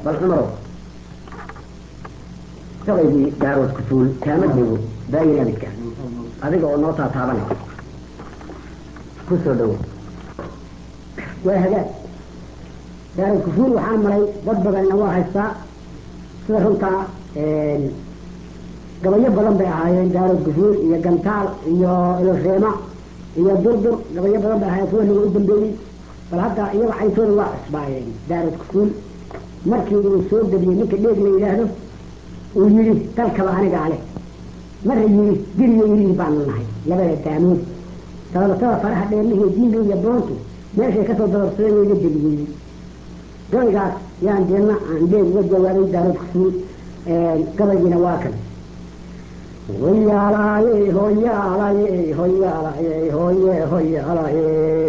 bal cumarow gabaygii daarood ku tuul kaama joogo baayin abidka adiga oo noo taataabanay ku soo dhowo waa hagaag daarood kufuul waxaan maray dad badanna waa haystaa sida runtaa gabayo badan bay ahaayeen daarood kufuul iyo gantaal iyo ilofeema iyo durdur gabayo badan bay ahaayeen kuwa naga u dambeeyey bal hadda iyaga cayntooda waa cusbaayeen daarood kufuul markii uu soo geliyey ninka dheeg la yidhaahdo uu yidhi dalkaba anigaa leh marra yidhi diriyo yidhihi baanu nahay labada daamood dabadatada faraha dheerlihiyo diinga iyo boontu meeshay kasoo dabarsadeen wayga deliyey gabaygaas yaan deedna aan dheeg uga jawaabay daarood kufuul gabaygiina waa kan hoyaalaaye hoyaalaaye hoyaalaaye hoye hoyaalaaye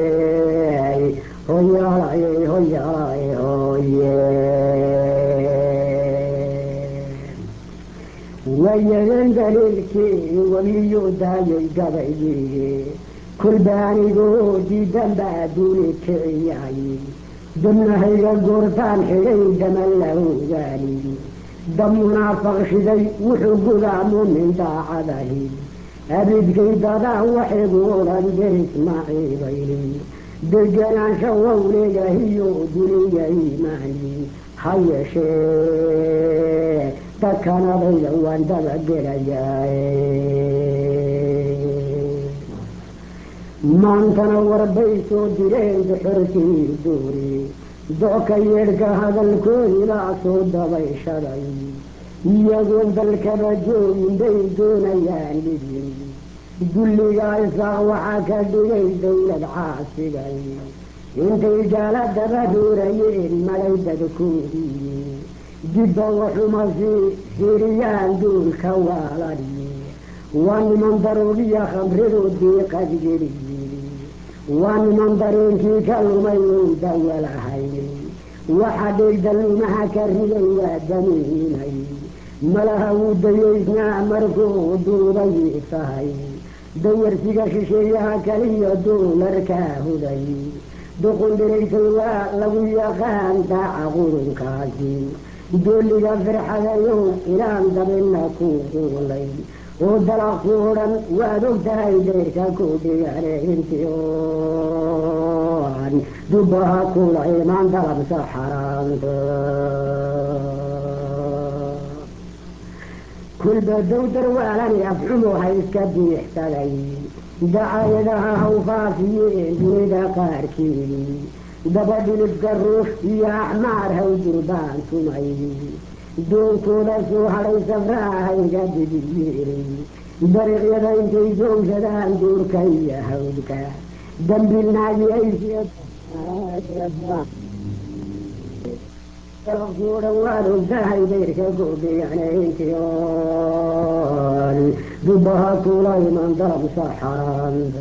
hoyaalaaye hoyaalaaye hoye wayadan daliilkii waliyo daayay gabaygii kulbaanigoo diidan baa duuni kiciyay dabnahayga goortaan xidhay dama lahogaani dab munaafaqshiday wuxuu gudaa muumin daacadahi abidkay dadaa waxaygu odhan der ismaaciibayni deganaansha wowleegahiyo duniya iimaani ha yeeshee dadkanadayda waan dabagelayaa maantana warbay soo direen duxorkii duuri docka yeedhka hadalkoodilaa soo dabayshaday iyagoon dalkaba joogin bay doonayaan dhidin dulligaa isaaq waxaa ka dhigay dawlad caasigay intay gaala daba ruurayeen malay dadkoodii jibba waxumasi firiyaan duulka waalani waa niman daroogiya khamridu diiqad geliyiri waa niman dareenkii ka lumay ow dawalahayn waxa dhegdalumaha ka riday waa damiinay malaha wuu dayaysnaa markuu duubay tahay dawarsiga shisheeyaha kaliya duularkaa huday duqundhiraysay waa lagu yaqaan daaca qurunkaasi dooliga firxadayow ilaan dabina ku quulay oo dalaq ku odhan waad og tahay deyrka ku dhigane intii oan dubbaha kula imaan dalabsa xaraamta kulba dowdar waalani afxumu ha iska biixsaday dacayadaha haw faafiyeen dunida qaarkeedii dabadhilifka ruux iyo axmaar haw durbaan tumay doonkooda soo hadhay safraha hayga dibiyeelay dariiqyada intay joogsadaan duurka iyo hawdka dambilnaagi aykuodhan waad ogtahay dayrka kudhigane intii oon dubaha kula iman dalabsa xaraanta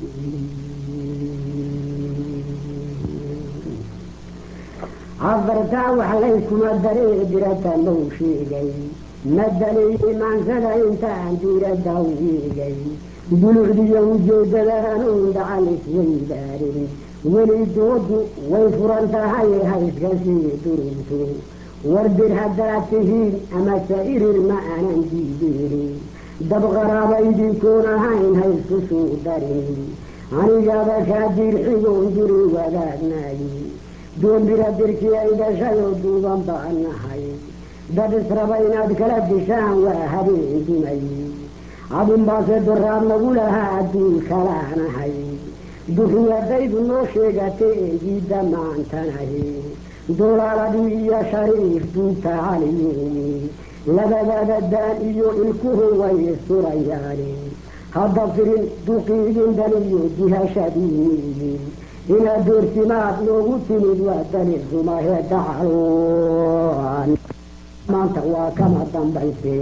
cafartaa wax layskuma daree dirata low sheegay madaliyey maansada intaan diirada wiigay dulucdiyo ujeedada hanuun dhacal isweydaarin weli doodu way furan tahay hayska sii durinto wardir haddaad tihiin amase irir ma aanan diideeni dabqaraabaydinkoon ahayn haysku suu darin anigaba kaa diirxigoon duri wadaagnaay doombira dirkii ay dhashay oo duuban baan nahay dad israba inaad kala dishaan waa habeen dumay adunbaase doraad lagu lahaa adduun kalaanahay duxiyadaydu noo sheegatay eegiidda maantanahi dolaaladii iyo shariif duubta caliyuumi labadada daan iyo ilkuhu way isturayaani hadda firin duqiigin daniyo dihashadiiniyi inaad doorsimaad noogu timid waa dalil rumahe dacaloan maanta waa kama dambayse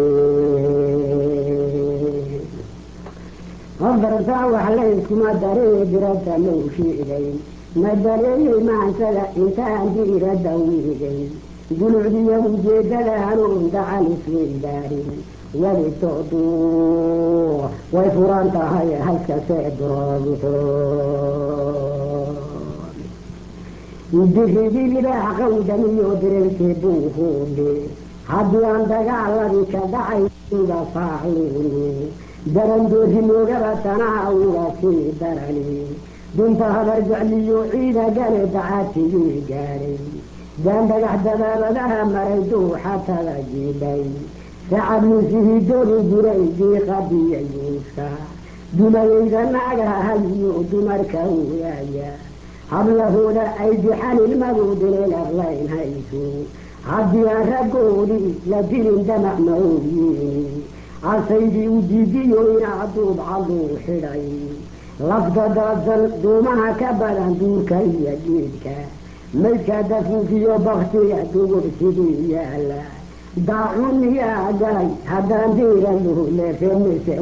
habartaa wax layskuma daree dirada low sheegay ma dareeyey maansada intaan diirada wiigay dulucdiyo ujeedada hanuun dacal isweydaarin weli doodu way furan tahay halkasee duroogto dirigii libaax qawdamiyo dirirkii buuhuudhe haddii aan dagaaladii ka dhacay uga faaluuni darandoori moogaba tanaa uga sii darani dunta habar jecliyo ciida gale dacatigii gaadhay daan dhagax dabaabadaha maray duuxatada jiidhay sacad muusihii dori jiray diiqadiya yuuska dumayayda naagaha hayiyo dumarka uyaaya hablahooda ay dixanilmadu dileelaqlayn hayso haddii aan raggoodii la dilin damac ma ogyiini casaydii u diidiyo inaa duubcaduu xidhay lafta daadsan duumaha ka badan duurka iyo geedka maydka dafuufiyo baktiga dugub sidii yaala daacun yaa galay haddaan diiranu leefemise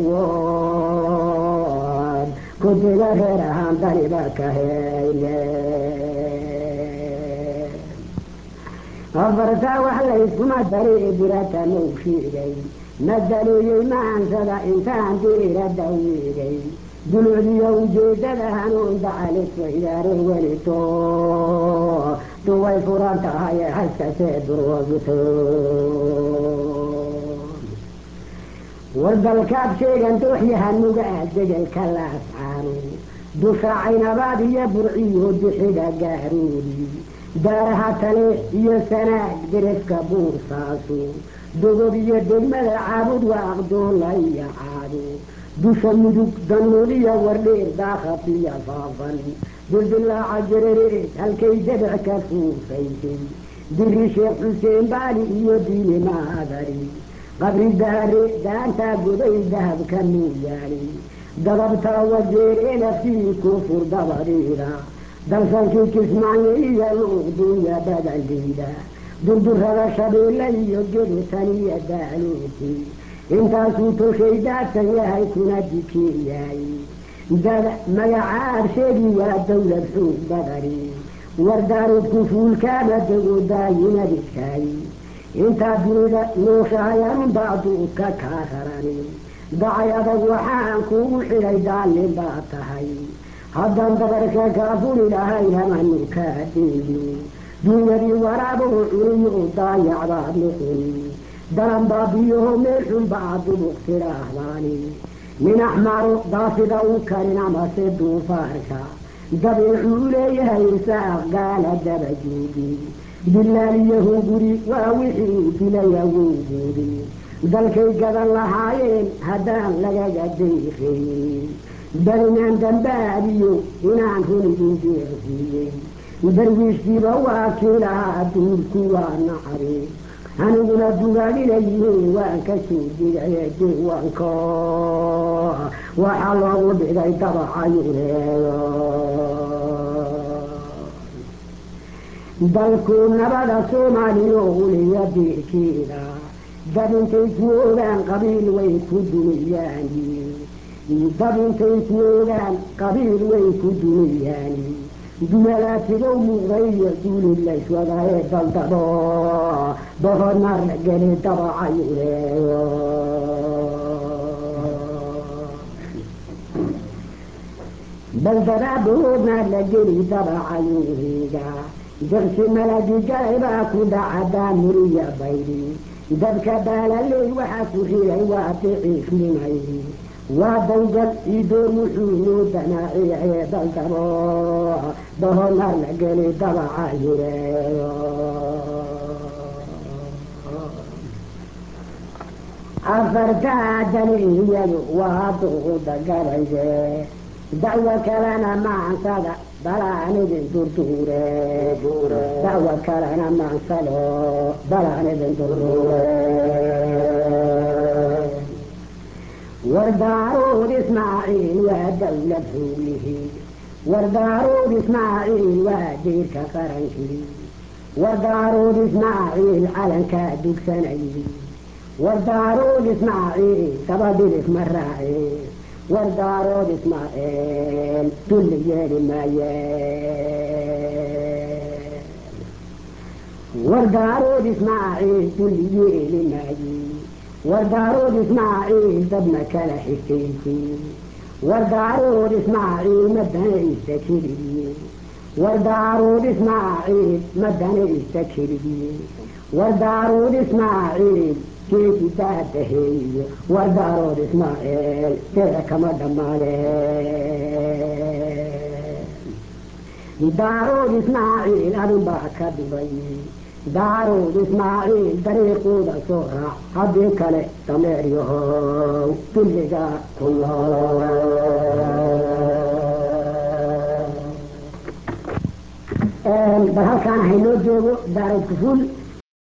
wood kutiga reer ahaan daniba ka heyle afartaa wax layskuma dari dirata mau sheegay madaleeyey maansada intaan diirada weegay dulucdiyo ujeedada hanuun dacaliswaydaare welito duway furan tahay haskasee durwagito wardalkaad sheegan dooxyahanuga degelka laascaano dusha caynabaad iyo burciyo dixiga gaaroodi daaraha tale iyo sanaag derefka buursaasu dogob iyo degmada caabud waaqdoola iyo caado dusha mudug danuuliya wardheer daakhafiya faafan dildilaaca jarereed halkay dabac ka fuufaysay diri sheekh xuseen baali iyo diini maadari qabri daare daantaa goday dahabka muuyaali dababtaa wajeer elaftii kufur dabadiida dalsankii kismaayo iyo luuqduuya badaliida durdurada shabeelle iyo gedutan iyo daaluuti intaasuu tolshay daadsan yahay kuna dikii yahay dada magacaad sheegi waa dawlad xoog badani wardaaroodku fuulkaama dego daayinadikaay intaa dunida nooshahayanunbaa duudka kaa rarani dacay adag waxaan kuugu xidhay daalin baa tahay haddaan dabarka kaa fuli lahayn hamanu kaa deeyo duunyadii waraabuhu cuniyo daayacbaad noqoni dalan baabiyaho meel xun baa dubuq tidhaahdaani min axmaaro daafida u karin amase duufaarka dabeecuu leeyahay saaq gaala daba joogi dilaaliyahu guri waa wixii dilay awowgoodi dalkay gadan lahaayeen haddaan lagaga dayqayn barinaan dambaabiyo inaan runigin deeqsiiyey darwiishkiiba waa kii lahaa duurku waa nacari aniguna dugaadinayihiin waan ka soo digaye diiwaanko waxaa loogu dhigay dabacayureeyo dalku nabada soomaaliyo uliya diirkeeda dad intay ku ogaan qabiil way ku duniyaan dad intay ku ogaan qabiil way ku duniyaan dumalaatigow muuqday iyo duuli layswadaye daldabo bohodnar la geli dabacayureeyo baldadaa bohodnar la geli dabacayureega jabsi malagi galay baa ku dhaca daamuriya baydi dadka baalaley waxaa ku xiray waa diciifnimay waa dawgal idoor wuxuu noo danaaciyaye daldabo bohonar la geli dabaca yureeyo afartaa daniyadu waa duuda gabayde dacwo kalena maansada balaan idin durduure dacwo kalena maansado balaan idin durduure wardaaruud ismaaciil waa dawlad xoolihii wardaaruud ismaaciil waa diirka qarankii wardaaruud ismaaciil calankaa dugsanayay wardaaruud ismaaciil dabadhilif ma raaci wardaarood ismaaciil dulli yeeli maaye wardaarood ismaaciil dulli yeeli maaye wardaarood ismaaciil dadna kala xigtaysi wardaarood ismaaciil madanaysa keliye war daaruud ismaaciil madanaysta kelidii war daaruud ismaaciil geedi daadaheeyo war daarood ismaaciil dee kama dhammaade daarood ismaaciil adunbaa ka dhibay daarood ismaaciil dariiquuda soo raac haddii kale dameeryahow dulliga ku bal halkaan haynoo joogo daarood kufuul